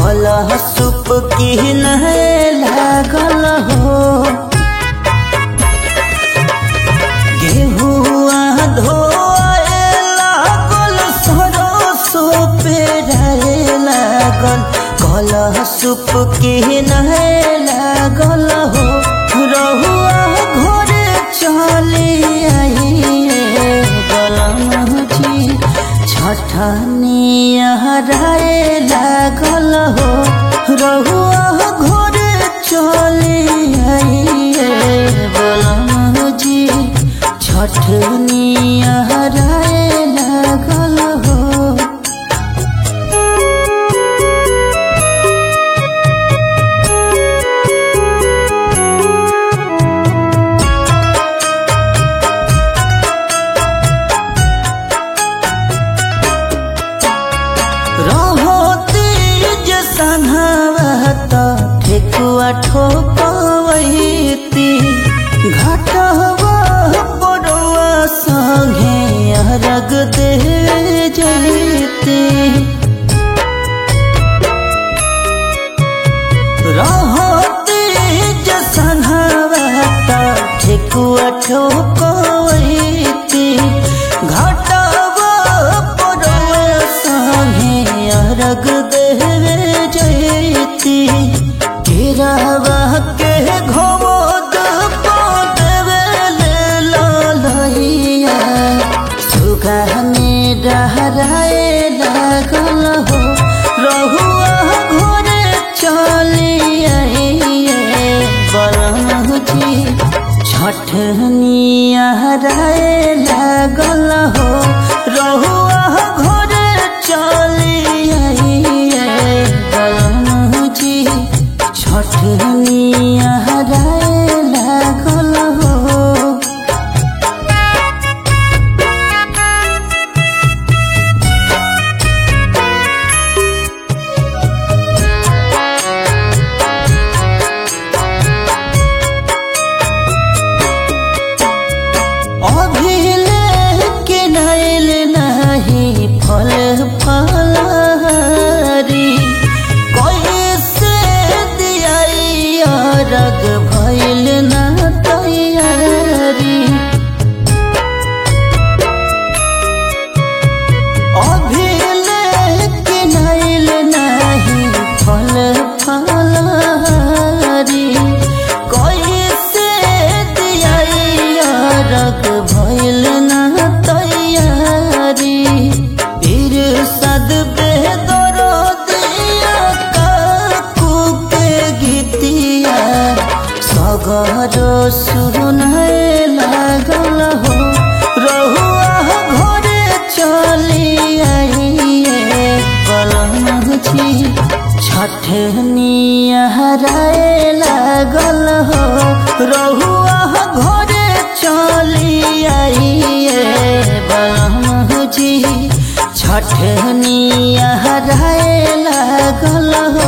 कलह सुप की नहे लागल हो गेहुआ धोए लागल सरसो पेराए लागल कलह सुप की नहे लागल हो रहुआ घरे चले आइए गलम जी छठनिया हराए लागल हो रहुआ घरे चले आइए गलम जी छठनिया हराए लागल हो रहो तेज सन्हावत ठेकुआ ठोकवैती घाटवा पड़ुआ संगे अरग दे जैती रहो तेज सन्हावत ठेकुआ ठोकवैती घाटवा पड़ुआ संगे अरग देवे जैती केरावा के घोद देवे ले ललैया सुगा में डहराए लागल हो रहुआ घरे चले आइए बरमजी छठनिया हराए लागल हो रहुआ घरे चले आइए बरमजी छठनिया हराए लागल हो अभिले के नैल नहीं फल फलहारी कैसे दियाई रग भैल न तैयारी अभिले के नैल नहीं फल फलहारी कैसे दियाई रग भैल न तैयारी फिर सद बेदरो दिया काकू के गीतिया सगरो सुनए लागल हो रहुआ घरे चली आइए कलम छी छठनिया हराए लागल हो रहुआ घरे चली आइए बलम जी छठनिया हराए लागल हो